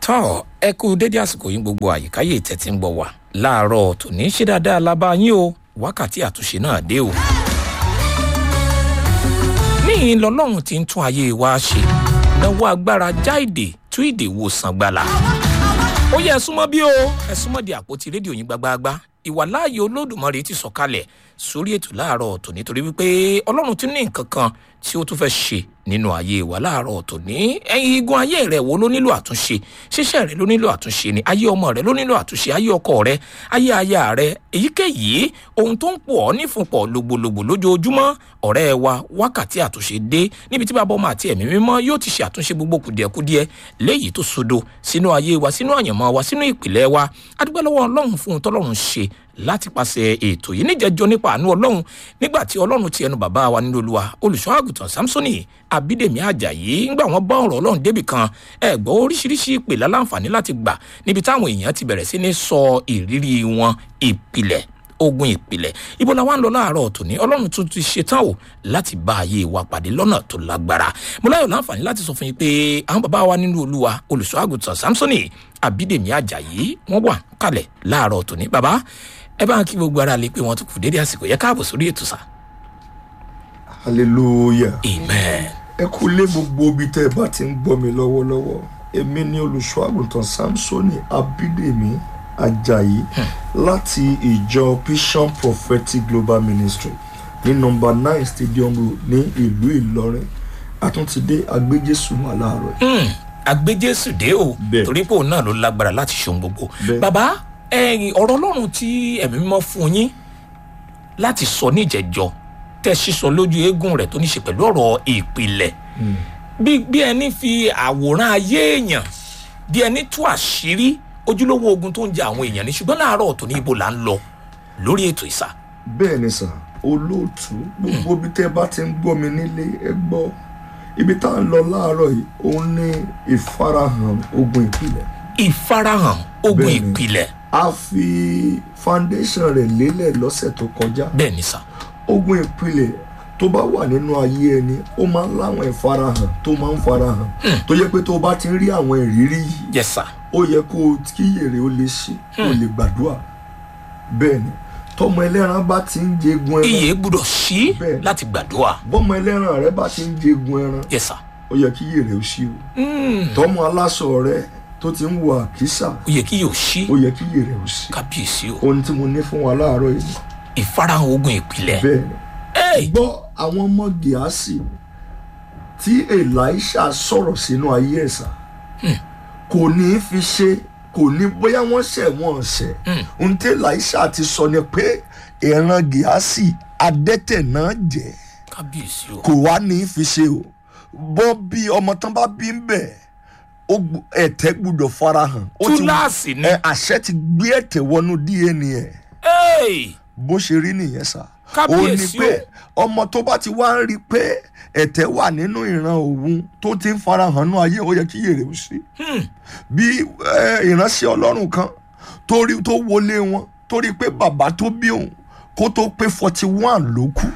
tọ́ ẹ kú dédé àsìkò yín gbogbo àyíkáyé tẹ̀tí ń gbọ́ wá láàárọ̀ tòní ṣe dáadáa lábá yín o wákàtí àtúnṣe náà dé o. níyìn lọ́lọ́run ti ń tún ayé wa ṣe náwó agbára jáìdè tú ìdè wòsàn gbàlà. ó yẹ ẹ súnmọ́ bí o ẹ súnmọ́ di àpótí rédíò yín gbágbáágbá ìwàláàyè olódùmarè ti sọ̀kalẹ̀ sórí ètò láàárọ̀ tòní torí wípé ọlọ́run ti ní nǹkan kan tí ó tún fẹ́ ṣe nínú ayé wa láàárọ̀ tòní ẹ̀yin igun ayé rẹ̀ wo ló nílò àtúnṣe ṣíṣẹ́ rẹ̀ ló nílò àtúnṣe ni ayé ọmọ rẹ̀ ló nílò àtúnṣe ayé ọkọ rẹ̀ ayé aya rẹ̀ èyíkéyìí ohun tó ń pọ̀ ọ́ nífunpọ̀ lògbòlògbò lójoojúmọ́ ọ̀rẹ́ wa wákàtí àtúnṣe dé níbi tí bàbá ọmọ àti ẹ̀mí mímọ́ yóò ti ṣe àtúnṣe gbogbo kùdìẹ̀kudiẹ léyìí tó sodo sínú ayé wa sínú àyànmọ́ wa sínú ìpìlẹ̀ wa adúgbò lọ́wọ́ ọlọ́run fún ohun tọ́lọ́run ṣe láti pàṣẹ ètò yìí níjẹjọ nípa àánú ọlọ́run nígbà tí ọlọ́run ti ẹnu bàbá wa nínú olúwa olùṣọ́ àgùntàn samsoni abídèmí ajayi ńgbà wọn bá ọ̀rọ̀ ọlọ́run débì kan ẹ gbọ́ oríṣiríṣi ìpè láǹfààní láti gbà níbi táwọn èèyàn ti bẹ̀rẹ̀ sí ní sọ ìrírí wọn ìpìlẹ̀ ogun ìpìlẹ̀ ibo la wá ń lọ láàárọ̀ tòní ọlọ́run tún ti ṣetán o láti bá ayé wa pàdé lọ́nà tó lágbára mo láyọ̀ láǹfààní láti sọ fún yín pé àwọn bàbá wa nínú olúwa olùṣọ́ àgùntàn samsoni abídèmí ajayi wọ́n wà kalẹ̀ láàárọ̀ tòní bàbá ẹ bá ń kí gbogbo ara lè pé wọn tún kù dédé àsìkò yẹ káàbọ̀ sórí ètò sá. hallelujah amen. ẹ kú lé gbogbo ibi tẹ́ ẹ bá ti ń gbọ́ mi lọ́wọ́lọ́wọ́ èmi ní olùṣọ́ àgùntàn samsoni abídèmí ajayi láti ìjọ vision prophetic global ministry ní nọmba nine stadium road ní ìlú ìlọrin àtúntìdé agbéjésù wà láàárọ̀ yìí. agbẹjẹsù dé o Bẹ́ẹ̀. torí pé òun náà ló lágbára láti ṣe ohun gbogbo Bẹ́ẹ̀. bàbá ẹ̀yin ọ̀rọ̀ ọlọ́run tí ẹ̀mí mímọ́ fún yín láti sọ níjẹ̀jọ tẹ́ sísọ lójú eégún rẹ̀ tó ní ṣe pẹ̀lú ọ̀rọ̀ ìpìlẹ̀ bí bí ẹni fi àwòrán ayé èèyàn bí ẹni tú àṣírí ojúlówó ogun tó ń jẹ àwọn èèyàn ní ṣùgbọ́n láàárọ̀ tó ní ibo là ń lọ lórí ètò ìsà bẹ́ẹ̀ ni sà olóòtú gbogbo ibi tẹ́ ẹ bá ti ń gbọ́ mi nílé ẹ gbọ́ ibi tá à ń lọ láàárọ̀ yìí òun ní ìfarahàn ogun ìpìlẹ̀ ìfarahàn ogun Bẹ́ẹ̀ni. ìpìlẹ̀ a fi foundation rẹ̀ lélẹ̀ lọ́sẹ̀ tó kọjá bẹ́ẹ̀ ni sà ogun ìpìlẹ̀ tó bá wà nínú ayé ẹni ó máa ń láwọn ìfarahàn tó máa ń farahàn tó yẹ pé tó bá ti ń rí àwọn ìrírí yìí yes sà ó yẹ kó o kí èrè ó lè ṣe ó lè gbàdúrà bẹ́ẹ̀ ni tọmọ ẹlẹ́ran bá ti ń jẹgun ẹran iye gbúdọ̀ sí Bẹ́ẹ̀. láti gbàdúrà bọ́mọ ẹlẹ́ran rẹ bá ti ń jẹgun ẹran yes sà ó yẹ kí èrè ó ṣí o tọmọ aláṣọ rẹ tó ti ń wọ àkísà ó yẹ kí yóò sí ó yẹ kí èrè ó ṣí kábíyèsí o ohun tí mo ní fún wa láàárọ̀ yìí ìfarahàn ogun ìpìlẹ̀ bẹ́ẹ̀ ni Hey! gbọ́ àwọn ọmọ gíásì tí elisha sọ̀rọ̀ sínú ayé ẹ̀sà kò ní í fi ṣe kò ní bóyá wọ́n ṣẹ̀ wọ́n ṣẹ̀ ohun tí elisha ti sọ ni pé ìran gíásì adẹ́tẹ̀ náà jẹ́ kábíyèsí o kò wá ní í fi ṣe o bọ́ bí ọmọ tán bá bí ń bẹ̀ ó gbu- ẹ̀tẹ́ gbúdọ̀ farahàn ó ti- túláàsì ni ẹ, àṣẹ ti gbé ẹ̀tẹ̀ wọnú dna ẹ̀ Hey! bó ṣe rí nìyẹn sá ó ní Kábíyèsí pé ọmọ tó bá ti wá ń rí i pé ẹ̀tẹ̀ wà nínú ìran òun tó ti ń farahàn nú ayé ó yẹ kí yèrè ó sí bí eh, ìránṣẹ́ ọlọ́run kan tó rí tó wọlé wọn tó rí i pé bàbá tó bí òun kó tó pé forty one ló kú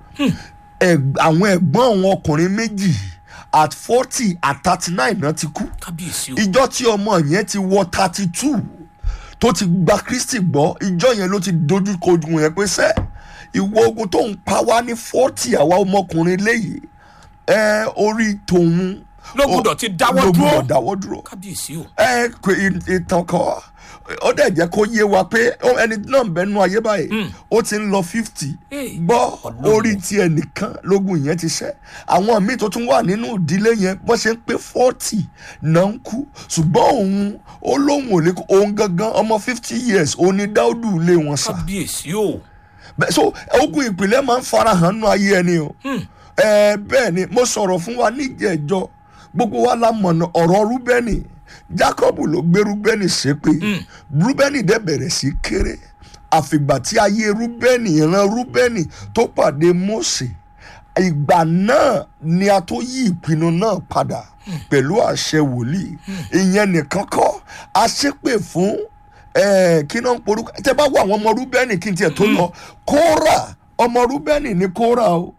Ẹg- àwọn ẹ̀gbọ́n òun ọkùnrin méjì at forty at thirty nine náà ti kú kábíyèsí o ìjọ tí ọmọ yẹn ti wọ thirty two tó ti gba kristi gbọ́ ìjọ yẹn ló ti dojú kojú yẹn pé sẹ́ ìwọ ogun tó ń pa wá ní forty àwa ọmọkùnrin léyìí ẹ orí tòun Ló gbọ́dọ̀ ti dáwọ́ ló dúró. gbọ́dọ̀ dáwọ́ dúró kábíyèsí o ẹ kò ì- ìtàn kọ ó dẹ̀ jẹ́ kó yé wa pé ó- ẹni náà ń bẹnu ayé báyìí ó ti ń lọ fifty Hey, gbọ́ Ọlọ́run. orí tiẹ̀ nìkan lógun yẹn ti ṣẹ́ àwọn míì tó tún wà nínú ìdílé yẹn bó ṣe ń pé forty náà ń kú ṣùgbọ́n òun ó lóun ò lè kú òun gangan ọmọ fifty years òun ni dáúdù lé wọn sá kábíyèsí o Bẹ́ẹ̀- so ogun ìpìlẹ̀ máa ń farahàn nínú ayé ẹni o ẹ bẹ́ẹ̀ ni mo sọ̀rọ̀ fún wa níjẹ̀jọ́ gbogbo wa la mọ̀nà ọ̀rọ̀ rúbẹ́nì jacob ló gbé rúbẹ́nì ṣépè rúbẹ́nì dẹ̀ bẹ̀rẹ̀ sí kéré àfìgbà tí ayé rúbẹ́nì ìran rúbẹ́nì tó pàdé mósè ìgbà náà ni a tó yí ìpinnu náà padà pẹ̀lú àṣẹ wòlíì ìyẹn nìkan kọ́ a ṣépè fún eh, kí náà ń porúkọ tẹ bá wọ àwọn ọmọ rúbẹ́nì kí n tiẹ̀ tó lọ kóra ọmọ rúbẹ́nì ni kóra o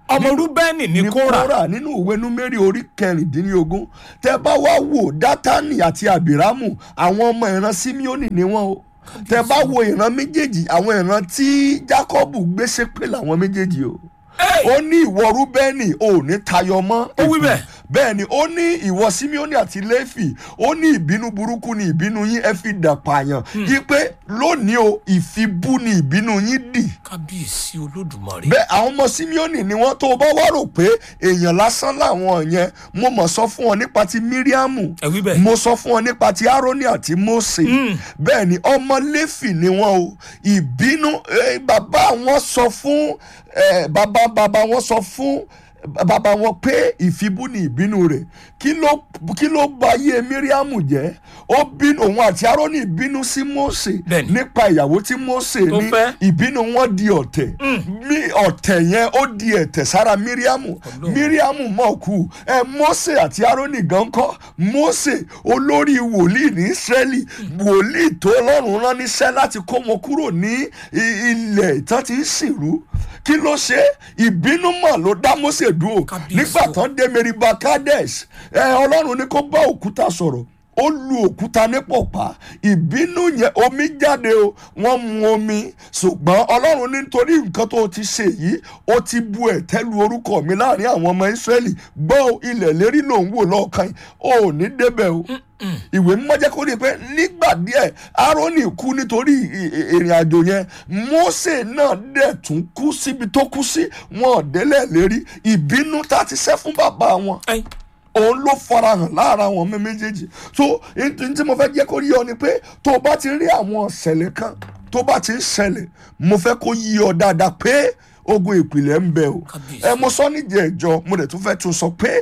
ọmọ rúbẹ́nì ní ní kóra kóra nínú ìwé númérì orí kẹrìndínlógún tẹ bá wá wò dátánì àti àbírámù àwọn ọmọ ìran símíọ́nì ni wọ́n o tẹ bá wo ìran méjèèjì àwọn ìran tí jákọ́bù gbé ṣépè làwọn méjèèjì o Hey! ó ní ìwọ rúbẹ́nì ò ní tayọ mọ́ Ó wí bẹ́ẹ̀. bẹ́ẹ̀ ni ó ní ìwọ símíọ́nì àti lẹ́fì ó ní ìbínú burúkú ni ìbínú yín ẹ fi dà pààyàn yí pé lónìí o ìfibú ni ìbínú yín dì kábíyèsí olódùmarè bẹ́ẹ̀ àwọn ọmọ simeoni ni wọ́n tó bá wá rò pé èèyàn lásán làwọn yẹn mo mọ̀ sọ fún ọ nípa ti miriamu ẹ wí bẹ́ẹ̀. mo sọ fún ọ nípa ti aaroni àti mose bẹ́ẹ̀ ni ọmọ léfì ni wọ́n o ìbínú eh, bàbá wọn sọ fún eh, bàbá bàbá wọn sọ fún bàbá wọn pé ìfibú ni ìbínú rẹ̀ kí ló kí ló bà ayé miriamu jẹ́ ó bínú òun àti aaroni bínú sí mose Bẹ́ẹ̀ni. nípa ìyàwó tí mose Tó ní fẹ́. ìbínú wọn di ọ̀tẹ̀ mi ọ̀tẹ̀ yẹn ó di ẹ̀tẹ̀ sára miriamu Ọlọ́run. miriamu mọ̀ kú ẹ mose àti aaroni gan kọ́ mose olórí wòlíì ní israẹli wòlíì tó ọlọ́run rán níṣẹ́ láti kó wọn kúrò ní i- ilẹ̀ ìtàn tí ń sìnrú kí ló ṣe ìbínú mọ̀ ló dá mose dúró Kábíyèsí nígbà o. tán dé meriba kadesh ẹ ọlọ́run ní kó bá òkúta sọ̀rọ̀ ó lu òkúta ní pọ̀pá ìbínú yẹn omi jáde o wọ́n mu omi ṣùgbọ́n ọlọ́run ní nítorí nǹkan tó ti ṣe yìí ó ti bu ẹ̀tẹ́ lu orúkọ mi láàrin àwọn ọmọ ìsírẹ́lì gbọ́ ilẹ̀ lérí ló ń wò lọ́ọ̀kan yìí ó ní débẹ̀ o ìwé mímọ́ jẹ́ kó rí i pé nígbà díẹ̀ aaroni kú nítorí ì- ì- ìrìn àjò yẹn mose náà dẹ̀ tún kú síbi tó kú sí wọn ò délẹ̀ lérí ìbínú tá a ti ṣẹ́ fún bàbá wọn Ẹ, òun ló farahàn lára àwọn ọmọ méjèèjì so n tí mo fẹ́ jẹ́ kó yí ọ ni pé tó o bá ti rí àwọn ọ̀sẹ̀lẹ̀ kan tó bá ti ń ṣẹlẹ̀ mo fẹ́ kó yí ọ dáadáa pé ogun ìpìlẹ̀ ń bẹ o Kábíyèsí. ẹ mo sọ níjẹ̀ ẹ̀jọ mo dẹ̀ tún fẹ́ tún sọ pé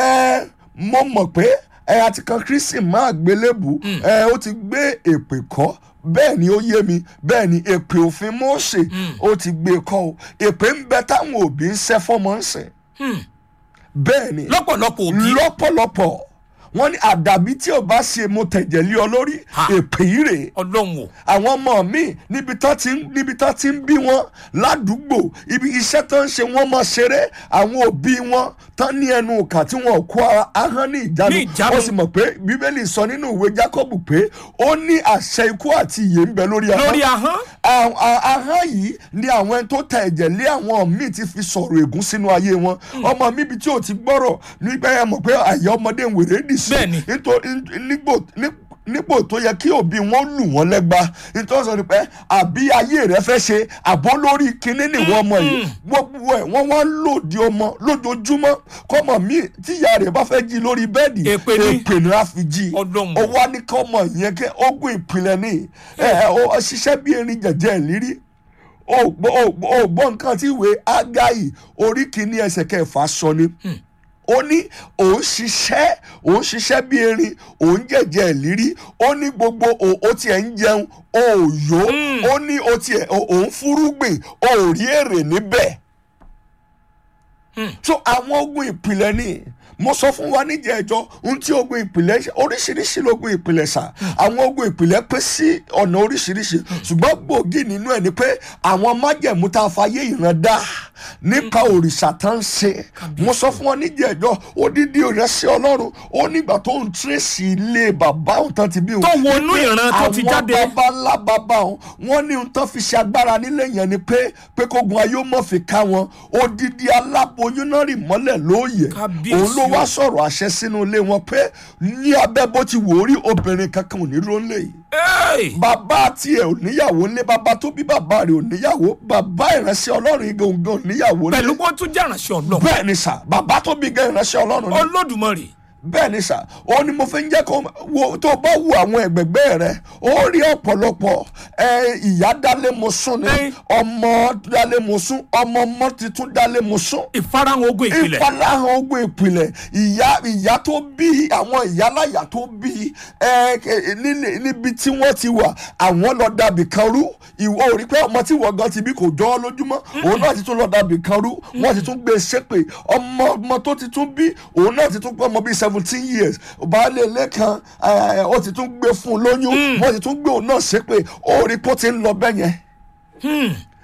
ẹ mo mọ̀ pé ẹ àti kan kristi máa gbélébù ẹ ó ti gbé èpè kọ́ bẹ́ẹ̀ ni ó yé mi bẹ́ẹ̀ ni èpè òfin Mósè ó ti gbé kọ́ o èpè ń bẹ táwọn òbí ń ṣẹ́ fọ́mọ ń sìn hmm, bẹ́ẹ̀ ni lọ́pọ̀lọpọ̀ òbí lọ́pọ̀lọpọ̀ wọ́n ní àdàbí tí ò bá ṣe mo tẹ̀jẹ̀ lé ọ lórí Ha. èpè yìí rèé ọlọ́run o àwọn ọmọ mi níbi tán ti ń níbi tán ti ń bí wọn ládùúgbò ibi iṣẹ́ tán ń ṣe wọ́n máa ṣeré àwọn òbí wọn tán ní ẹnu ìkà tí wọn kó ara- ahọ́n ní ìjánu Ní ìjánu. wọ́n sì mọ̀ pé bíbélì sọ nínú ìwé Jákọ́bù pé ó ní àṣẹ ikú àti ìyè ń bẹ lórí ahọ́n lórí ahọ́n àwọn- a- ahọ́n yìí ni àwọn ẹni tó ta ẹ̀jẹ̀ lé àwọn míì ti fi sọ̀rọ̀ ègún sínú ayé wọn ọmọ mi ibi tí o ti gbọ́rọ̀ nígbà yẹn mọ̀ pé àyà ọmọdé ń wèrè dì sí Bẹ́ẹ̀ni. nítorí nígbò ní- nípò tó yẹ kí òbí wọn lù wọn lẹ́gba nítorí sọ ni pé àbí ayé rẹ fẹ́ ṣe àbó lórí kinní nìwọ ọmọ yìí gbogbo ẹ̀ wọ́n wá lòdì ọmọ lójoojúmọ́ kọ́mọ mi tíya rẹ̀ bá fẹ́ jí lórí bẹ́ẹ̀dì Èpè ni. èpè ni a fi jí Ọlọ́run. ó wá ní kọ́mọ yẹn kẹ́ ogun ìpìlẹ̀ ni ẹ̀ ẹ̀ ó ṣiṣẹ́ bí erin jẹ̀jẹ̀ ìlírí ó gbọ́ ó gbọ́- ó gbọ́ nǹkan tí ìwé ágáyì orí kìíní ẹsẹ̀ kẹfà sọ ni ó ní òun ṣiṣẹ́ òun ṣiṣẹ́ bí erin òun jẹ̀jẹ̀ ìlírí ó ní gbogbo ò- ó tiẹ̀ ń jẹun ó yó ó ní ó tiẹ̀ ó- òun fúrúgbìn ó rí èrè níbẹ̀ so àwọn ogun ìpìlẹ̀ ni mo sọ fún wa níjẹ̀ẹ́jọ́ ohun tí ogun ìpìlẹ̀ ṣe oríṣiríṣi lógun ìpìlẹ̀ sà àwọn ogun ìpìlẹ̀ pín sí ọ̀nà oríṣiríṣi ṣùgbọ́n gbòógì nínú ẹ̀ ni pé àwọn májẹ̀mú tá a fayé ìran dá nípa òrìṣà tá ń ṣe mo sọ fún wa níjẹ̀ẹ́jọ́ odidi ìrẹsẹ̀ ọlọ́run ó nígbà tó ń tírèsì ilé bàbá òun tán ti bí òun Tó wọnú wípé ìran tó ti jáde. àwọn bàbá ńlá bàbá òun wọ́n ní ohun tán fi ṣe agbára nílé yẹn ni pé pé kógun ayé ó mọ̀ fi ká wọn odidi aláboyún náà rì mọ́lẹ̀ lóòyè Kábíyèsí òun ló o. wá sọ̀rọ̀ àṣẹ sínú ilé wọn pé ní abẹ́ bó ti wò ó rí obìnrin kankan ò ní ró lè yìí Hey! bàbá tiẹ̀ ò níyàwó ńlé bàbá tó bí bàbá rẹ̀ ò níyàwó bàbá ìránṣẹ́ ọlọ́run yìí gangan ò níyàwó ńlé pẹ̀lú kó tún jàránṣẹ́ ọlọ́run bẹ́ẹ̀ ni sà bàbá tó bí gan ìránṣẹ́ ọlọ́run ni olódùmarè bẹ́ẹ̀ ni sà ó ní mo fi ń jẹ́ kó wo tó bá wo àwọn ẹ̀gbẹ̀gbẹ́ rẹ ó rí ọ̀pọ̀lọpọ̀ ẹ ìyá dálé mo sún ni Ẹ́. ọmọ dálé mo sún ọmọ ọmọ tuntun dálé mo sún ìfarahàn ogun ìpìlẹ̀ ìfarahàn ogun ìpìlẹ̀ ìyá ìyá tó bí àwọn ìyáláyà tó bí ẹ ẹ, nílé- níbi tí wọ́n ti wà àwọn lọ dàbí kan rú ìwọ ò rí pé ọmọ tí wọ́n gan ti bí kò jọ ọ́ lójúmọ́ òun náà ti tún lọ dàbí kan rú wọ́n ti tún gbé e ṣépè ọmọ ọmọ tó ti tún bí òun náà ti tún pé ọmọ bíi seventeen years baálé ilé kan ẹ, ó ti tún gbé fún un lóyún wọ́n ti tún gbé òun náà ṣépè ó rí pé ó ti ń lọ bẹ́yẹn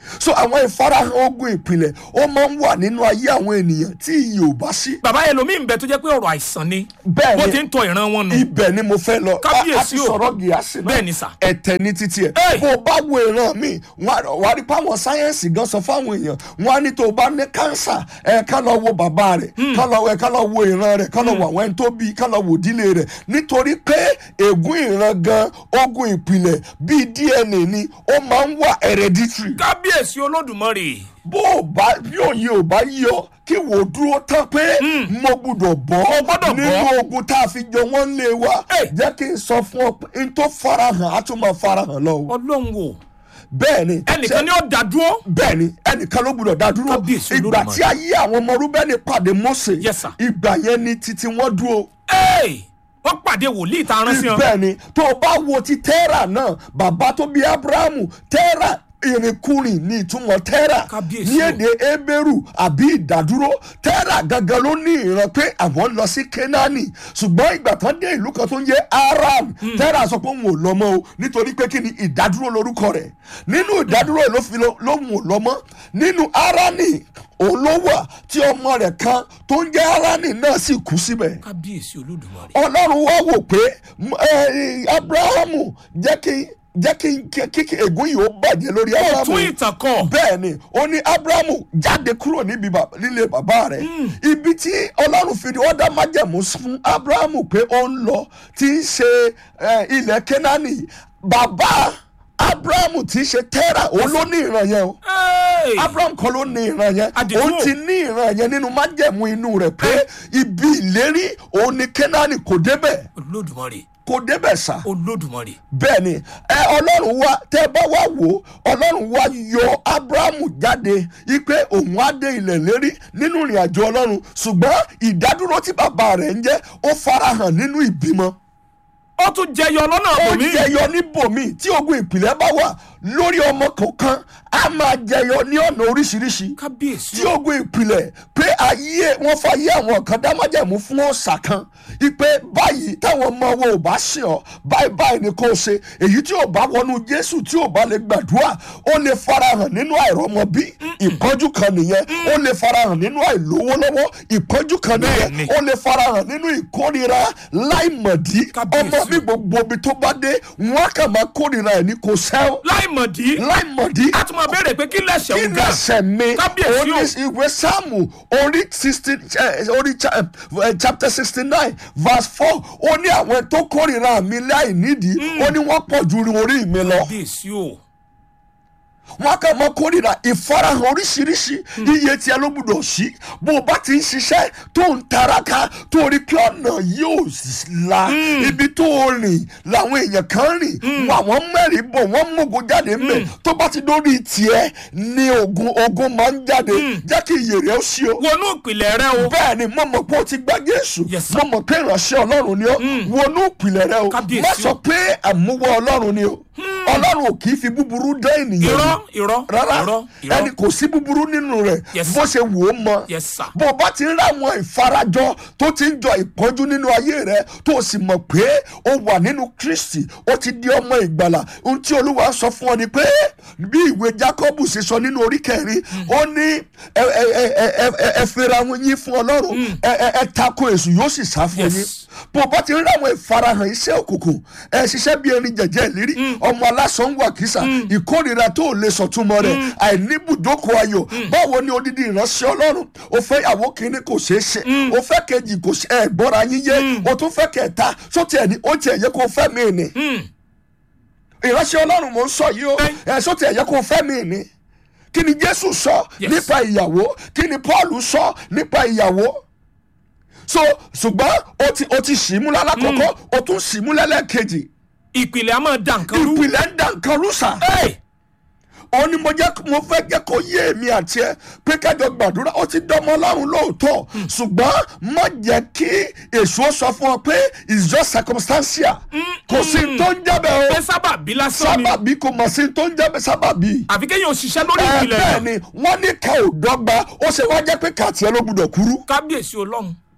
so àwọn ìfarahàn ogun ìpìlẹ̀ ó máa ń wà nínú ayé àwọn ènìyàn tí iyì ò bá sí. bàbá ẹlòmíì ń bẹ tó jẹ́ pé ọ̀rọ̀ àìsàn ni Bẹ́ẹ̀ wọ́n ni. ti ń tọ ìran wọn nù ibẹ̀ ni mo fẹ́ lọ Kábíyèsí a ti o. sọ̀rọ̀ gíásì náà Bẹ́ẹ̀ ni sà. ẹ̀tẹ̀ ní títí ẹ̀ Hey. bó o bá wo ìran mi wà á rí páwọn sáyẹ́ǹsì gan sọ fáwọn èèyàn wọn á ní tó o bá ní kánsà ẹ̀ ká lọ wo bàbá rẹ̀ ká lọ ẹ̀ ká lọ wo ìran rẹ̀ ká lọ wo àwọn ẹni tó bí ká lọ wo ìdílé rẹ̀ nítorí pé ègún ìran gan ogun ìpìlẹ̀ bíi dna ni ó máa ń wà hereditary kábíyèsí olódùmarè bó o bá bí òye ò bá yọ kí wò ó dúró tán pé mo gbúdọ̀ bọ́ Mo gbọ́dọ̀ bọ́. nínú ogun tá a fi jọ wọ́n lé wa Hey. jẹ́ kí n sọ fún ọ pé n tó farahàn á tún máa farahàn lọ o ọlọ́run wò bẹ́ẹ̀ ni ẹnìkan ni ó dá dúró bẹ́ẹ̀ ni ẹnìkan ló gbúdọ̀ dá dúró Kábíyèsí ìgbà Olódùmarè. tí ayé àwọn ọmọ rúbẹ́nì pàdé Mósè Yes, sir. ìgbà yẹn ni títí wọ́n dúró Hey! wọ́n pàdé wòlíì tá a rán sí wọn bẹ́ẹ̀ ni tó o bá wo ti tẹ́rà náà bàbá tó bí abrahamu tẹ́rà ìrìnkúrìn ní ìtumọ̀ tẹ́rà Kábíyèsí ní o. èdè ebéèrú àbí ìdádúró tẹ́rà gangan ló ní ìran pé àwọn lọ sí kénáánì ṣùgbọ́n ìgbà tán dé ìlú kan tó ń yé aram tẹ́rà sọ pé òun ò lọ mọ́ o nítorí pé kí ni ìdádúró lorúkọ rẹ̀ nínú ìdádúró ló fi lọ- lóhùn ò lọ mọ́ nínú arani òun ló wà tí ọmọ rẹ̀ kan tó ń jẹ́ arani náà sì kú síbẹ̀ kábíyèsí olódùmarè ọlọ́run wá wò pé m- ẹ, abrahamu jẹ́ kí jẹ́ kí kí- kí kí ègún yìí ó bàjẹ́ lórí ó abrahamu tún ìtàn kọ bẹ́ẹ̀ ni ó ní abrahamu jáde kúrò níbi bàbá- nílé bàbá rẹ̀ ibi tí ọlọ́run fi wọ́n dá májẹ̀mú fún abrahamu pé ó ń lọ tí ń ṣe ẹ, ilẹ̀ kenani bàbá abrahamu tí í ṣe tẹ́rà òun ló ní ìran yẹn o Hey! abraham kan ló ní ìran yẹn Àdìgún. òun ti ní ìran yẹn nínú májẹ̀mú inú rẹ̀ pé ibi ìlérí òun ni kenani kò débẹ̀ olódùmarè kò débẹ̀ sá olódùmarè bẹ́ẹ̀ ni ẹ ọlọ́run wá tẹ́ bá wá wò ó ọlọ́run wá yọ abrahamu jáde ipe òun á dé ilẹ̀ lérí nínú ìrìn àjò ọlọ́run ṣùgbọ́n ìdádúró tí bàbá rẹ̀ ń jẹ́ ó farahàn nínú ìbímọ ó tún jẹyọ lọ́nà ó àbòmí jẹyọ níbòmí tí ogun ìpìlẹ̀ bá wà lórí ọmọ kọ̀ọ̀kan á máa jẹyọ ní ọ̀nà oríṣiríṣi kábíyèsí tí ogun ìpìlẹ̀ pé ayé wọn fàyè àwọn kan dámájẹ̀mú fún ọ̀sà kan ipe báyìí táwọn ọmọ wọn ò bá ṣe ọ báyìí báyìí ni kò ṣe èyí tí ò bá wọnú jésù tí ò bá lè gbàdúrà ó lè farahàn nínú àìrọ́mọbí ìpọ́njú kan nìyẹn ó lè farahàn nínú àìlówó lọ́wọ́ ìpọ́njú kan nìyẹn Bẹ́ẹ̀ni. ó lè farahàn nínú ìkórira láìmọ̀dí Kábíyèsí. ọmọ mi gbogbo ibi tó bá dé wọn á kà máa kórira ẹ̀ ní kò sẹ́wọ̀n láìmọ̀dí láìmọ̀dí a tún máa béèrè pé kí lẹ̀ṣẹ̀ kí ń ga lẹsẹ̀ mi Kábíyèsí orí o. ìwé sáàmù orí sixteen orí cha- eh, chapter sixty nine verse four ó ní àwọn tó kórìíra mi láì nídìí ó ní wọ́n pọ̀ ju orí mi lọ kábíyèsí o wọn kà mọ kórìíra ìfarahàn oríṣiríṣi iye tí ẹ ló gbúdọ̀ sí bó o bá ti ń ṣiṣẹ́ tó ń taraka tó rí pé ọ̀nà yóò la ibi tó o rìn làwọn èèyàn kan rìn wọn àwọn mẹ́rin bọ̀ wọ́n mọ̀gò jáde ńbẹ̀ tó bá ti dórí tiẹ̀ ní ogun ogun máa ń jáde jẹ́ kí iyè rẹ̀ ó ṣí o wọnú ìpìlẹ̀ rẹ o bẹ́ẹ̀ ni mo mọ̀ pé o ti gba Jésù Yes, sir. mo mọ̀ pé ìránṣẹ́ Ọlọ́run ni ọ́ wọnú ìpìlẹ̀ rẹ o Kábíyèsí má o. sọ pé àmúwọ́ Ọlọ́run ni o Ọlọ́run ò kì í fi búburú dá ènìyàn irọ́ wò irọ́ rárá irọ́ ẹni irọ́ kò sí búburú nínú rẹ̀ Yes, bó ṣe wò ó mọ yes sir bó o bá ti ń ráwọn ìfarajọ tó ti ń jọ ìpọ́njú nínú ayé rẹ tó o sì mọ̀ pé o wà nínú Kristi o ti di ọmọ ìgbàlà ohun tí Olúwa sọ fún ọ ni pé bí ìwé Jákọ́bù ṣe sọ nínú orí kẹrin ó ní ẹ ẹ ẹ ẹ ẹ ẹ fẹ́ra wọn yín fún Ọlọ́run ẹ ẹ ẹ tako èṣù yóò sì sá fún Yes. yín bó o bá ti ń ráwọn ìfarahàn iṣẹ́ òkùnkùn ẹ ṣiṣẹ́ bí erin jẹ̀jẹ̀ ìlérí ọmọ alásán wà kìsà ìkórìíra tó o lè sọ̀túnmọ́ rẹ̀ àìníbùdókò ayọ̀ báwo ni odidi ìránṣẹ́ ọlọ́run o fẹ́ ìyàwó kínní kò ṣeé ṣe o fẹ́ kejì kò ṣe ẹ̀ gbọ́ra yín yé o tún fẹ́ kẹta sóti ẹ̀ ní ó tiẹ̀ yẹ kó o fẹ́ mi ni ìránṣẹ́ ọlọ́run mò ń sọ yìí o ẹ̀ sóti ẹ̀ yẹ kó o fẹ́ mi ni kí ni Jésù sọ Yes. nípa ìyàwó kí ni Paul sọ nípa ìyàwó so ṣùgbọ́n o ti o ti sì mú lálákọ̀ọ́kọ́ o tún sì mú lẹ́lẹ́kejì ìpìlẹ̀ a máa dà nǹkan rú ìpìlẹ̀ ń dà nǹkan rúṣà Hey! òun ni mo jẹ́ mo fẹ́ jẹ́ kó yé èmi àti ẹ pé kájọ gbàdúrà ó ti dánmọ́ ọlọ́run lóòótọ́ ṣùgbọ́n má jẹ́ kí èso sọ fún ọ pé it's just circumstantial kò sí n tó ń jẹ́bẹ̀ pé o sábàbí lásán ni sábàbí kò mọ̀ sí n tó ń jẹ́bẹ̀ sábàbí. àfi kéèyàn òṣìṣẹ́ lórí ẹ ìpìlẹ̀ bẹ́ẹ̀ rẹ̀ ni wọ́n ní ká ò dọ́gba ó ṣe wá jẹ́ pé kàtí ẹ ló gbúdọ̀ kúrú kábíyèsí ọlọ́run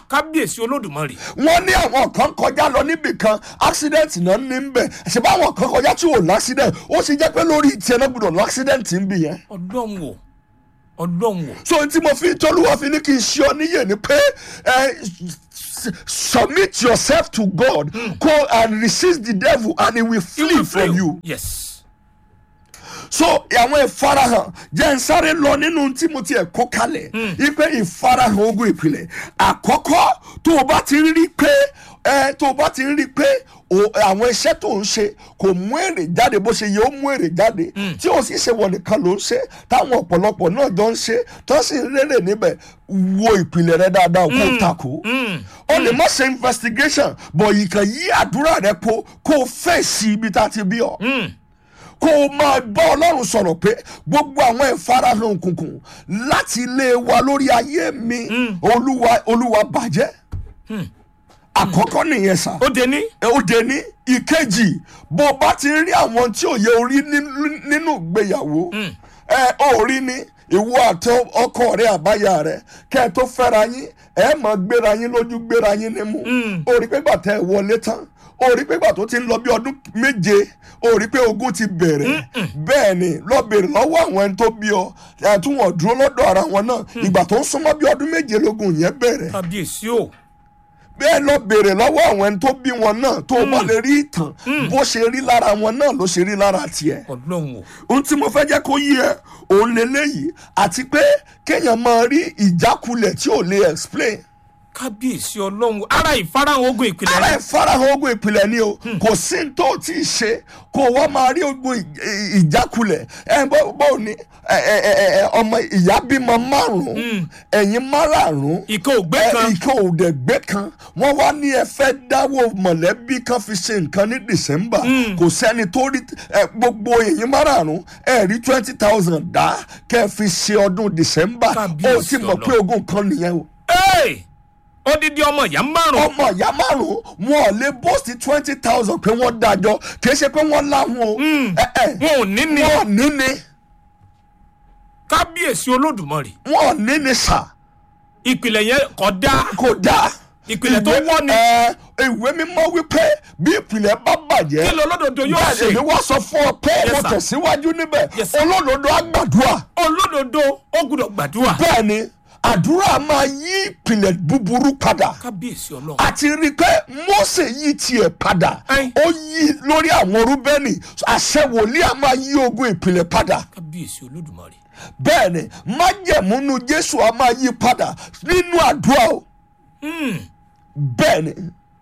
kábíyèsí olódùmarè wọ́n ní àwọn kan kọjá lọ níbì kan accident náà ní ń bẹ̀ ṣùgbọ́n àwọn kan kọjá tí ò l'accident ó sì jẹ́ pé lórí tiẹ̀ náà gbọ́dọ̀ l'accident ń bì yẹn. ọlọ́run o ọlọ́run o so tí mo fi tolúwa fi ní kí n ṣe ọ níyè ni pé ẹ s- submit yourself to God go and resist the devil and he will flee from you. yes so àwọn ìfarahàn jẹ́ ń sáré lọ nínú tí mo ti ẹ̀ kó kalẹ̀ ipe ìfarahàn ogun ìpìlẹ̀ àkọ́kọ́ tó o bá ti rí pé ẹ tó o bá ti rí pé o- àwọn iṣẹ́ tó ń ṣe kò mú èrè jáde bó ṣe yẹ ó mú èrè jáde tí o sì ṣe wọ nìkan ló ń ṣe táwọn ọ̀pọ̀lọpọ̀ náà jọ ń ṣe tó sì ń rere níbẹ̀ wo ìpìlẹ̀ rẹ dáadáa kó o takò o lè má ṣe investigation bọ̀ yìí kan yí àdúrà rẹ po kó o fẹ́ sí ibi tá a ti bí ọ kó o máa bá ọlọ́run sọ̀rọ̀ pé gbogbo àwọn ìfarahàn òkùnkùn láti ilé wa lórí ayé mi olúwa olúwa bàjẹ́ àkọ́kọ́ nìyẹn sà ó dé ní ó dé ní ìkejì bó o bá ti rí àwọn tí ò yẹ orí ní- nínú ìgbéyàwó ẹ ò rí ni ìwọ àti ọkọ rẹ àbáyà rẹ kẹ ẹ tó fẹ́ra yín ẹ mọ̀ gbéra yín lójú gbéra yín nímú ó rí pé gbàtẹ́ ẹ wọlé tán ó rí pé gbà tó ti ń lọ bí ọdún méje ó rí pé ogun ti bẹ̀rẹ̀ bẹ́ẹ̀ ni lọ bèrè lọ́wọ́ àwọn ẹni tó bí ọ ẹ̀ tún wọ́n dúró lọ́dọ̀ ara wọn náà ìgbà tó ń súnmọ́ bí ọdún méje lógun yẹn bẹ̀rẹ̀ kábíyèsí o bẹ́ẹ̀ lọ béèrè lọ́wọ́ àwọn ẹni tó bí wọn náà tó o bá lè rí ìtàn bó ṣe rí lára wọn náà ló ṣe rí lára tiẹ̀. ọlọ́run o ohun tí mo fẹ́ jẹ́ kó yí ẹ òun lélẹ́yìí àti pé kéèyàn máa rí ìjákulẹ̀ tí ò lè explain. kábíyèsí ọlọ́run ara ìfarahàn ogun ìpìlẹ̀ ara rẹ ìfarahàn ogun ìpìlẹ̀ ni o kò sí ní tó o tí ì ṣe kó o wá máa rí ogun ì- ì- ìjákulẹ̀ ẹ bó bó ni ẹ ẹ ẹ ẹ ọmọ ìyá bímọ márùn-ún ẹ̀yin márààrún ìkan ògbé ẹ, kan ìkan òdẹ̀gbẹ́ kan wọ́n wá ní ẹ fẹ́ dáwọ́ mọ̀lẹ́bí kan fi ṣe nǹkan ní december kò sẹ́ni tó rí ẹ, gbogbo èyí márààrún ẹ rí twenty thousand dá kẹ́ ẹ fi ṣe ọdún december ó Kábíyèsí ti mọ̀ Ọlọ́run. pé ogun kan nìyẹn o Hey! odidi ọmọ ìyá márùn ọmọ ìyá márùn wọn ò lè bóòsì twenty thousand pé wọ́n dájọ́ kì í ṣe pé wọ́n láwọn o ẹ ẹ wọn ò ní ní wọn ò ní ni kábíyèsí olódùmarè wọn ò ní ni sà ìpìlẹ̀ yẹn kò dáa kò dáa Ìpìlẹ̀ tó Ìwé- wọ́ ni. ẹ, ìwé mímọ́ wípé bí ìpìlẹ̀ bá bàjẹ́ kí ló olódodo yóò bẹ́ẹ̀ ṣe èmi wá sọ fún ọ pé Yes, mo sir. tẹ̀síwájú níbẹ̀ Yes, sir. olódodo á gbàdúrà olódodo ó gbúdọ̀ gbàdúrà bẹ́ẹ̀ ni àdúrà máa yí ìpìlẹ̀ búburú padà kábíyèsí ọlọ́run àti rí i pé Mósè yí tiẹ̀ padà Ẹ́n. ó yí lórí àwọn rúbẹ́nì àṣẹ wòlíì á máa yí ogun ìpìlẹ̀ padà kábíyèsí olódùmarè bẹ́ẹ̀ ni májẹ̀múnú Jésù á máa yí padà nínú àdúrà o bẹ́ẹ̀ ni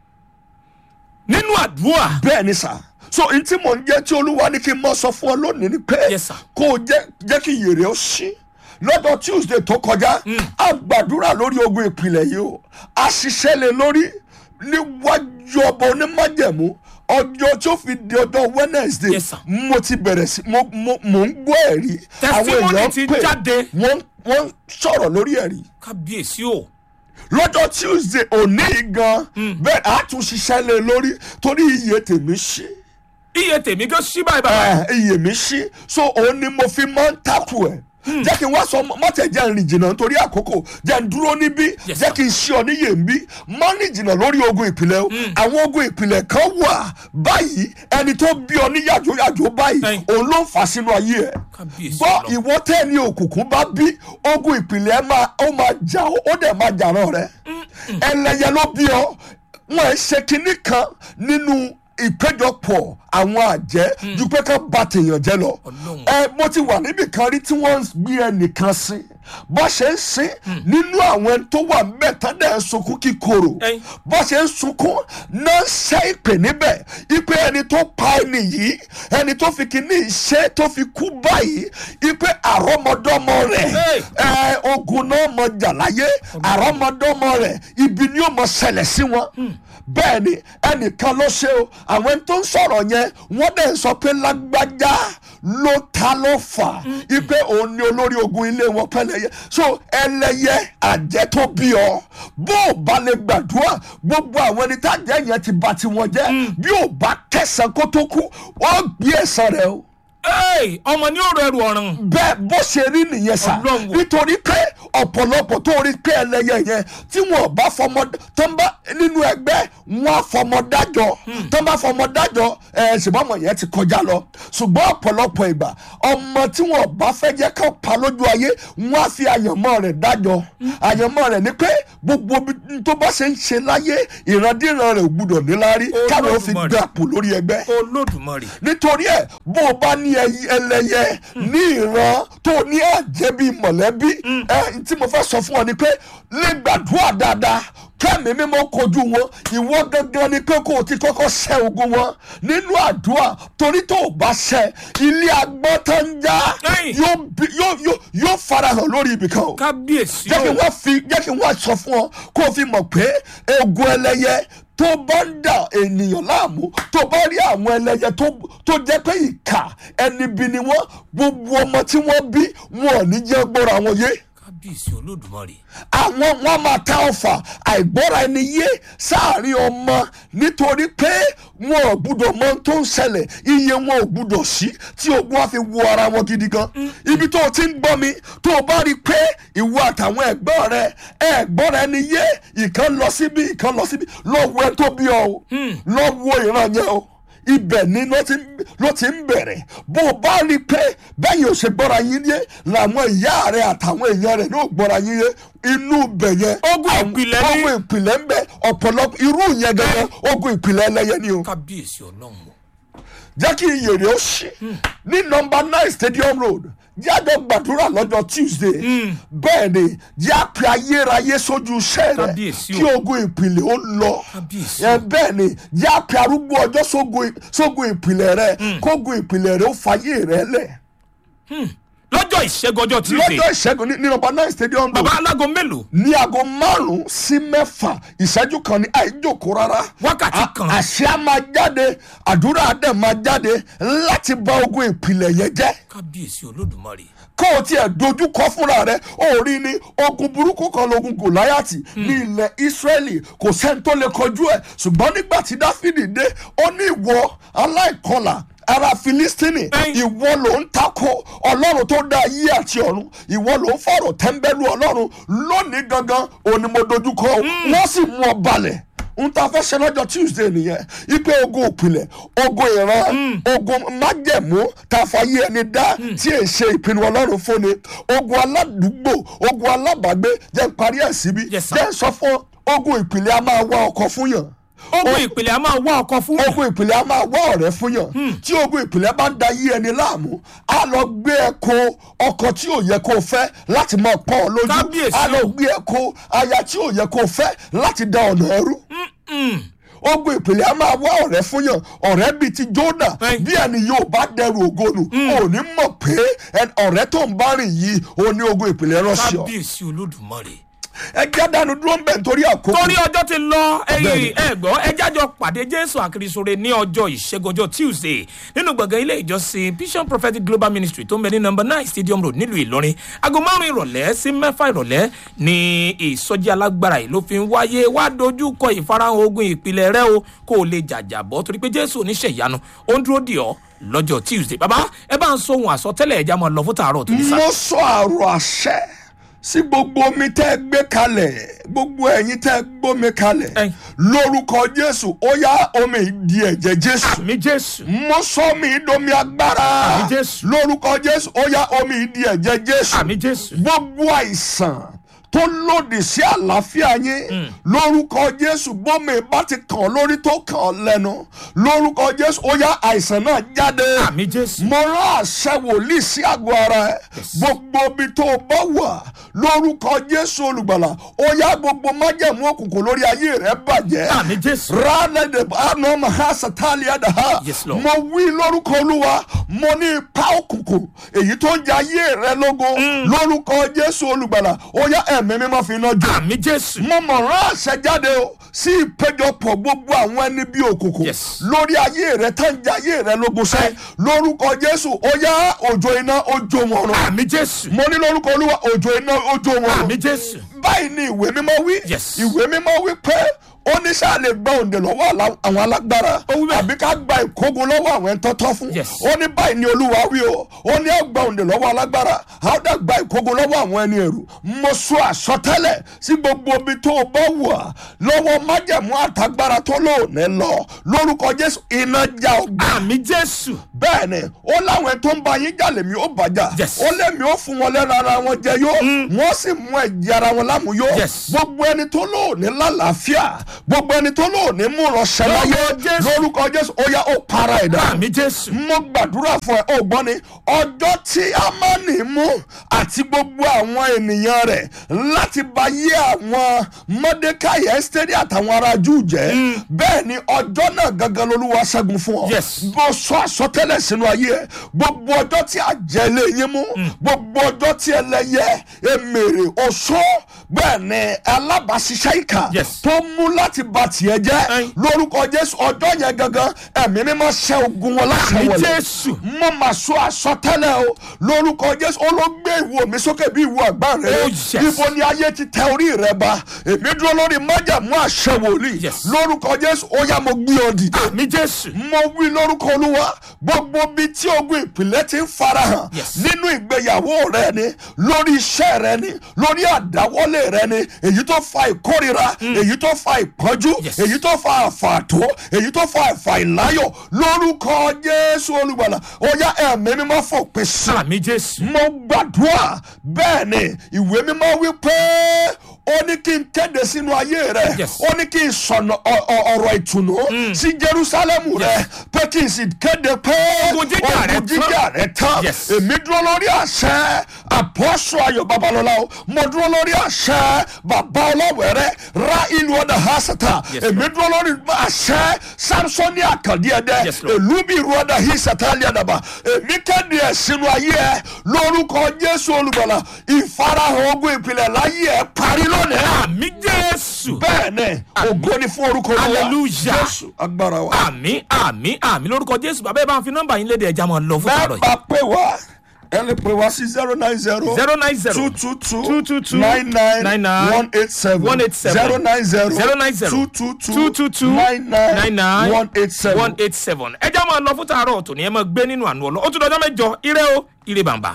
nínú àdúrà bẹ́ẹ̀ ni sà so n tí mò ń jẹ́ tí olúwa ní kí n mọ̀ sọ fún ọ lónìí ni pé Yes, sir. kó o jẹ́ jẹ́ kí yèrè ó ṣí lọ́dọ̀ tuesday tó kọjá a gbàdúrà lórí ogun ìpìlẹ̀ yìí o a ṣiṣẹ́ lé lórí níwájú ọba onímájẹ̀mú ọjọ́ tí ó fi di ọjọ́ wednesday Yes, sir. mo ti bẹ̀rẹ̀ sí mo mo mo ń gbọ́ ẹ̀rí Testimony ti jáde. wọ́n wọ́n sọ̀rọ̀ lórí ẹ̀rí kábíyèsí o lọ́jọ́ tuesday òní yìí gan bẹ́ẹ̀ a tún ṣiṣẹ́ lé lórí torí iye tèmi ṣí iye tèmi gan ṣí báyìí bàbá ẹ iye mi ṣí so òun ni mo fi máa ń takù ẹ jẹ́ kí n wá sọ mọ́tẹ̀ jẹ́ n rìn jìnnà nítorí àkókò jẹ́ n dúró níbí Yes, jẹ́ kí n ṣí ọ níyè ń bí má rìn jìnnà lórí ogun ìpìlẹ̀ o àwọn ogun ìpìlẹ̀ kan wà báyìí ẹni tó bí ọ ní yàjóyàjó báyìí Ẹ̀yin. òun ló ń fà sínú ayé ẹ kábíyèsí gbọ́ ọlọ́run ìwọ tẹ́ ní òkùnkùn bá bí ogun ìpìlẹ̀ máa ó máa jà ó ó dẹ̀ máa jà ràn rẹ ẹlẹ́yẹ ló bí ọ wọn ẹ ṣe kinní kan nínú ìpéjọpọ̀ àwọn àjẹ́ ju pé ká ba tèèyàn jẹ́ lọ Ọlọ́run. ẹ mo ti wà níbì kan rí tí wọ́n ń gbé ẹnìkan sí bó ṣe ń sin nínú àwọn ẹni tó wà mẹ́ta náà ń sunkún kíkorò Ẹ̀yin. bó ṣe ń sunkún náà ń ṣe ìpè níbẹ̀ ìpè ẹni tó pa ẹni yìí ẹni tó fi kíní ṣe tó fi kú báyìí ìpè àrọ́mọdọ́mọ rẹ̀ Hey. ẹ ogun náà mọ jà láyé àrọ́mọdọ́mọ rẹ̀ ibi ni ó mọ ṣẹlẹ̀ sí wọn bẹ́ẹ̀ ni ẹnìkan ló ṣe o àwọn ẹni tó ń sọ̀rọ̀ yẹn wọ́n dẹ̀ ń sọ pé lágbájá ló ta ló fà ipe òun ni olórí ogun ilé wọn pẹ́lẹ́yẹ so ẹlẹ́yẹ àjẹ́ tó bí ọ bó o bá lè gbàdúrà gbogbo àwọn ẹni tá àjẹ́ yẹn ti bà tiwọn jẹ́ bí o bá kẹsàn kó tó kú wọ́n gbé ẹ̀san rẹ o Ẹ́ẹ̀, ọmọ ní òrò ẹrù ọ̀ràn bẹ́ẹ̀ bó ṣe rí nìyẹn sà Ọlọ́run o. nítorí pé ọ̀pọ̀lọpọ̀ tó rí pé ẹlẹ́yẹ yẹn tí wọn bá fọmọ tó ń bá nínú ẹgbẹ́ wọn á fọmọ dájọ́ tó ń bá fọmọ dájọ́ ẹ̀ ṣùgbọ́n ọmọ yẹn ti kọjá lọ ṣùgbọ́n ọ̀pọ̀lọpọ̀ ìgbà ọmọ tí wọn bá fẹ́ jẹ́ ká pa lójú ayé wọn á fi àyànmọ́ rẹ̀ dájọ́ àyànmọ́ rẹ̀ ni pé gbogbo ibi tó bá ṣe ń ṣe láyé ìrandíran rẹ̀ ò gbúdọ̀ níláárí káwọn ó fi Olódùmarè. gbapò lórí ẹgbẹ́ olódùmarè nítorí ẹ bó o bá ní ẹyí- ẹlẹyẹ ní ìran tó ní àjẹbí mọ̀lẹ́bí ẹ tí mo fẹ́ sọ fún ọ ni pé lè gbàdúrà dáadáa kẹ́mi mímọ́ kojú wọn ìwọ gangan ni pé kó o ti kọ́kọ́ ṣẹ́ ogun wọn nínú àdúrà torí tó o bá ṣẹ́ ilé agbọ́n tó ń já Ẹ̀yìn. yóò bí- yóò- yóò- yóò farahàn lórí ibìkan o kábíyèsí jẹ́ kí o wọ́n fi jẹ́ kí wọ́n sọ fún ọ kó o fi mọ̀ pé ogun ẹlẹ́yẹ tó bá ń dà ènìyàn láàmú tó bá rí àwọn ẹlẹ́yẹ tó tó jẹ́ pé ìkà ẹni bí ni wọ́n gbogbo ọmọ tí wọ́n bí wọn ò ní jẹ́ gbọ́ra wọn yé kábíyèsí olódùmarè àwọn wọn máa ta ọfà àìgbọ́ra ẹni yé sáàrin ọmọ nítorí pé wọn ò gbúdọ̀ mọ ohun tó ń ṣẹlẹ̀ iye wọn ò gbúdọ̀ sí tí ogun á fi wo ara wọn gidi gan ibi tó o ti ń gbọ́ mi tó o bá rí i pé ìwọ àtàwọn ẹ̀gbọ́n rẹ ẹ̀gbọ́ra ẹni yé ìkan lọ síbi ìkan lọ síbi lọ wo ẹ tó bí ọ o lọ wo ìran yẹn o ibẹ̀ ni ló ti ń- ló ti ń bẹ̀rẹ̀ bó o bá rí i pé bẹ́yìn ò ṣe gbọ́ra yín yé làwọn ìyá rẹ̀ àtàwọn èèyàn rẹ̀ ní ò gbọ́ra yín yé inú ibẹ̀ yẹn Ogun àwọn- ìpìlẹ̀ ni. ogun ìpìlẹ̀ ń bẹ ọ̀pọ̀lọpọ̀ irú yẹn gẹ́gẹ́ ogun ìpìlẹ̀ ẹlẹ́yẹ ni o kábíyèsí ọlọ́run o jẹ́ kí iyèrè ó ṣe ní nọmba nine stadium road jáde gbàdúrà lọ́jọ́ tuesday bẹ́ẹ̀ ni jẹ́ àpè ayérayé sójú iṣẹ́ rẹ̀ Kábíyèsí o. kí ogun ìpìlẹ̀ ó lọ Kábíyèsí ẹ bẹ́ẹ̀ ni jẹ́ àpè arúgbó ọjọ́ sógun sógun ìpìlẹ̀ rẹ̀ kógun ìpìlẹ̀ rẹ̀ ó fàyè rẹ̀ lẹ̀ lọ́jọ́ ìṣẹ́gun ọjọ́ tuesday lọ́jọ́ ìṣẹ́gun ní ní nọmba nine stadium road bàbá alágo mélòó ní aago márùn-ún sí mẹ́fà ìṣẹ́jú kan ní àìjókòó rárá. Wákàtí A- kan. àṣẹ á máa jáde àdúrà á dẹ̀ máa jáde láti bá ogun ìpìlẹ̀ yẹn jẹ́ kábíyèsí olódùmarè kó o tiẹ̀ dojú kọ fúnra rẹ ó rí ni ogun burúkú kan lógun gòláyàtì ní ilẹ̀ ísírẹ́lì kò sẹ́ni tó lè kọjú ẹ̀ ṣùgbọ́n nígbà tí dáfídì dé ó ní ìwọ aláìkọlà ara filistini Ẹ̀yin. ìwọ ló ń takò ọlọ́run tó dá ayé àti ọ̀run ìwọ ló ń fọ̀rọ̀ tẹ́ńbẹ́lú ọlọ́run lónìí gangan òní mo dojú kọ ọ́. wọ́n sì mú ọ balẹ̀ n ta fẹ́ ṣe lọ́jọ́ tuesday nìyẹn ipe ogun òpìlẹ̀ ogun ìran ogun májẹ̀mú tá a fàyè ẹni dá tí è ṣe ìpinnu ọlọ́run fúnni ogun aládùúgbò ogun alábàágbé jẹ́ n parí ẹ̀ síbí Yes, sir. jẹ́ n sọ fún ọ, ogun ìpìlẹ̀ a máa wá ọkọ fún yàn ogun ìpìlẹ̀ a máa wá ọkọ fún yàn ogun ìpìlẹ̀ a máa wá ọ̀rẹ́ fún yàn tí ogun ìpìlẹ̀ bá ń da yí ẹni láàmú a lọ gbé ẹ ko ọkọ tí ò yẹ kó o fẹ́ láti máa pọ́n ọ lójú Kábíyèsí a lọ o. gbé ẹ ko aya tí ò yẹ kó o fẹ́ láti da ọ̀nà ẹrú ogun ìpìlẹ̀ a máa wá ọ̀rẹ́ fún yàn ọ̀rẹ́ bíi ti jóná Ẹ́ẹ̀. bí ẹni yóò bá dẹrù ògonu ò ní mọ̀ pé ẹn- ọ̀rẹ́ tó ń bá rìn yìí ò ní ogun ìpìlẹ̀ ránṣẹ́ ọ kábíyèsí olódùmarè ẹ jẹ́ dánu dúró ń bẹ̀ nítorí àkókò torí ọjọ́ ti lọ Bẹ́ẹ̀ni. ẹ̀yìn ẹ̀gbọ́ ẹjájọ pàdé jésù àkìrìsóre ní ọjọ́ ìṣẹ́gun ọjọ́ tuesday nínú gbọ̀ngàn ilé ìjọsìn vision prophetic global ministry tó ń bẹ ní number nine stadium road nílùú ìlọrin aago márùn ìrọ̀lẹ́ sí mẹ́fà ìrọ̀lẹ́ ní ìsọjí alágbára yìí ló fi ń wáyé wá dojú kọ ìfarahàn ogun ìpìlẹ̀ rẹ o kó o lè jàjàbọ́ torí pé jésù oníṣẹ́ ìyanu ó ń dúró dì ọ́ lọ́jọ́ tuesday bàbá ẹ bá ń sóhun àsọtẹ́lẹ̀ ẹja máa lọ fún tààrọ̀ tó ní sá mo sọ àrò àṣẹ sí gbogbo omi tẹ́ ẹ gbé kalẹ̀ gbogbo ẹ̀yin tẹ́ ẹ gbómi kalẹ̀ Ẹ̀yin. lórúkọ jésù ó yá omi di ẹ̀jẹ̀ jésù àmì jésù mo sọ omi ìdomi agbára Àmín Jésù. lórúkọ jésù ó yá omi di ẹ̀jẹ̀ jésù àmì jésù gbogbo àìsàn tó lòdì sí àlàáfíà yín lórúkọ jésù gbómi bá ti kàn ọ́ lórí tó kàn ọ́ lẹ́nu lórúkọ jésù ó yá àìsàn náà jáde àmì jésù mo rán àṣẹ wòlíì sí àgọ́ ara ẹ gbogbo ibi tó o bá wà lórúkọ jésù olùgbàlà ó yá gbogbo májẹ̀mú òkùnkùn lórí ayé rẹ bàjẹ́ àmì jésù rálẹ̀dẹ̀ àná maha satali adaha Yes, Lord. mo wí lórúkọ olúwa mo ní ipa òkùnkùn èyí tó ń jẹ ayé rẹ lógo lórúkọ jésù olùgbàlà ó yá ẹ̀mí mímọ́ fi iná jò àmì jésù mo mọ̀ rán àṣẹ jáde o sí ìpéjọpọ̀ gbogbo àwọn ẹni bí òkùnkùn Yes. lórí ayé rẹ tá ń jẹ ayé rẹ lógun sẹ́ lórúkọ jésù ó yá òjò iná òjò wọn rún àmì jésù mo ní lórúkọ olúwa òjò iná òjò wọn àmì rún jésù báyìí ni ìwé mímọ́ wí Yes. ìwé mímọ́ wí pé ó ní sáà lè gba òǹdè lọ́wọ́ àlá- àwọn alágbára Ó wí bẹ́ẹ̀. àbí ká gba ìkógun lọ́wọ́ àwọn ẹni tọ́tọ́ fún Yes. ó ní báyìí ni olúwa wí o ó ní á gba òǹdè lọ́wọ́ alágbára á ó dà gba ìkógun lọ́wọ́ àwọn ẹni ẹ̀rù mo sọ àsọtẹ́lẹ̀ sí gbogbo omi tó o bá wà lọ́wọ́ májẹ̀mú àtagbára tó lóòní lọ lórúkọ jésù iná já ọgbà àmì jésù bẹ́ẹ̀ ni ó láwọn ẹni tó ń ba yín jà lèmi ó bàjá Yes. ó lèmi ó fún wọn lẹ́nu ara wọn jẹ yó wọ́n sì mú ẹ̀jẹ̀ ara wọn lámúyó Yes. gbogbo ẹni tó lóòní lálàáfíà gbogbo ẹni tó lóòní mú ránṣẹ́ láyé Lórúkọ Jésù. lórúkọ jésù ó yá ó para ẹ̀dá àmì jésù mo gbàdúrà fún ẹ ó gbọ́ ni ọjọ́ tí amáni mú àti gbogbo àwọn ènìyàn rẹ̀ láti bá yé àwọn mọ́dékáì ẹ́sítẹ́rì àtàwọn ará júù jẹ́ bẹ́ẹ̀ ni ọjọ́ náà gangan lolúwa ṣẹ́gun fún ọ Yes. bó sọ àsọtẹ́lẹ̀ sínú ayé ẹ gbogbo ọjọ́ tí àjẹlé yín mú gbogbo ọjọ́ tí ẹlẹ́yẹ emèrè oṣó bẹ́ẹ̀ ni alábàáṣiṣẹ́ ìkà Yes. tó mú láti ba tiẹ̀ jẹ́ Ẹyin. lórúkọ jésù ọjọ́ yẹn gangan ẹ̀mí mímọ́ ṣẹ́ ogun wọn láṣẹ àmì wọlé jésù mo mà sọ àsọtẹ́lẹ̀ o lórúkọ jésù ó ló gbé ìwo mi sókè bí ìwo àgbá rẹ Oh, yes. ibo ni ayé ti tẹ orí rẹ ba èmi dúró lórí májàmú àṣẹ wòlíì Yes. lórúkọ jésù ó yá mo gbé ọ dìde àmì jésù mo wí lórúkọ olúwa gbogbo bíi tí ogun ìpìlẹ̀ ti ń farahàn Yes. nínú ìgbéyàwó rẹ ni lórí iṣẹ́ rẹ ni lórí àdáwọ́lé rẹ ni èyí tó fa ìkórira èyí tó fa ìpọ́njú Yes. èyí tó fa àfààtó èyí tó fa àfàìláyọ̀ lórúkọ jésù olùgbàlà ó yá ẹ̀mí mímọ́ fòpin sí i àmì jésù mo gbàdúrà bẹ́ẹ̀ ni ìwé mímọ́ wí pé ó ní kí n kéde sínú ayé rẹ Yes. ó ní kí n sọ̀nà ọ- ọ- ọ̀rọ̀ ìtùnú sí jerusalem rẹ pé kí n sì kéde pé Ogun jíjà rẹ ogun jíjà rẹ tán Yes. èmi dúró lórí àṣẹ àpọ́sù ayọ̀ babalọ́lá o mo dúró lórí àṣẹ bàbá ọlọ́wẹ̀rẹ́ ra ìlú ọ̀dà hasata Yes, èmi dúró lórí àṣẹ samsoni àkàndí ẹ̀dẹ́ Yes, Lord. ìlú bí ìrú ọ̀dà hisata aliadaba èmi kéde ẹ̀ sínú ayé ẹ lórúkọ jésù olùgbàlà ìfarahàn ogun ìpìlẹ̀ láyé ẹ parí lónìí àmì jésù bẹ́ẹ̀ ni ògo ni fún orúkọ olúwa Hallelujah. jésù agbára wa. àmì àmì àmì lórúkọ jésù bàbá ẹ bá ń fi nọmba yín léde ẹja máa lọ fún bẹ́ẹ̀ àárọ̀ yìí bá pè wá ẹ lè pè wá sí zero nine zero zero nine zero two two two two two two nine nine nine nine one eight seven one eight seven zero nine zero zero nine zero two two two two two two nine nine nine nine one eight seven. one eight seven ẹja máa lọ fún tààrọ̀ tòní ẹ máa gbé nínú àánú ọlọ́ ó tún dọjọ́ mẹ́jọ ire o ire bàǹbà.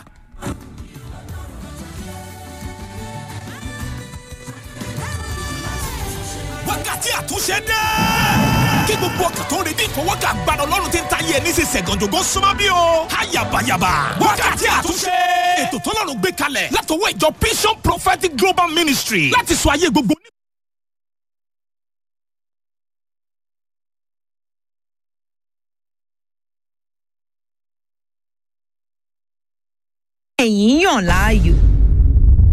wákàtí àtúnṣe dé. kí gbogbo ọkàn tó ń retí ìfọwọ́kà gbàdọ̀ lọ́rùn tí ń ta yé ní sísẹ̀ gànjọ́gọ́ súnmọ́ bí o. ayabayaba wákàtí àtúnṣe. ètò tọ́lọ́run gbé kalẹ̀ látọwọ́ ìjọ Vision Prophetic Global Ministry láti sọ ayé gbogbo ní. ẹ̀yin yàn láàyò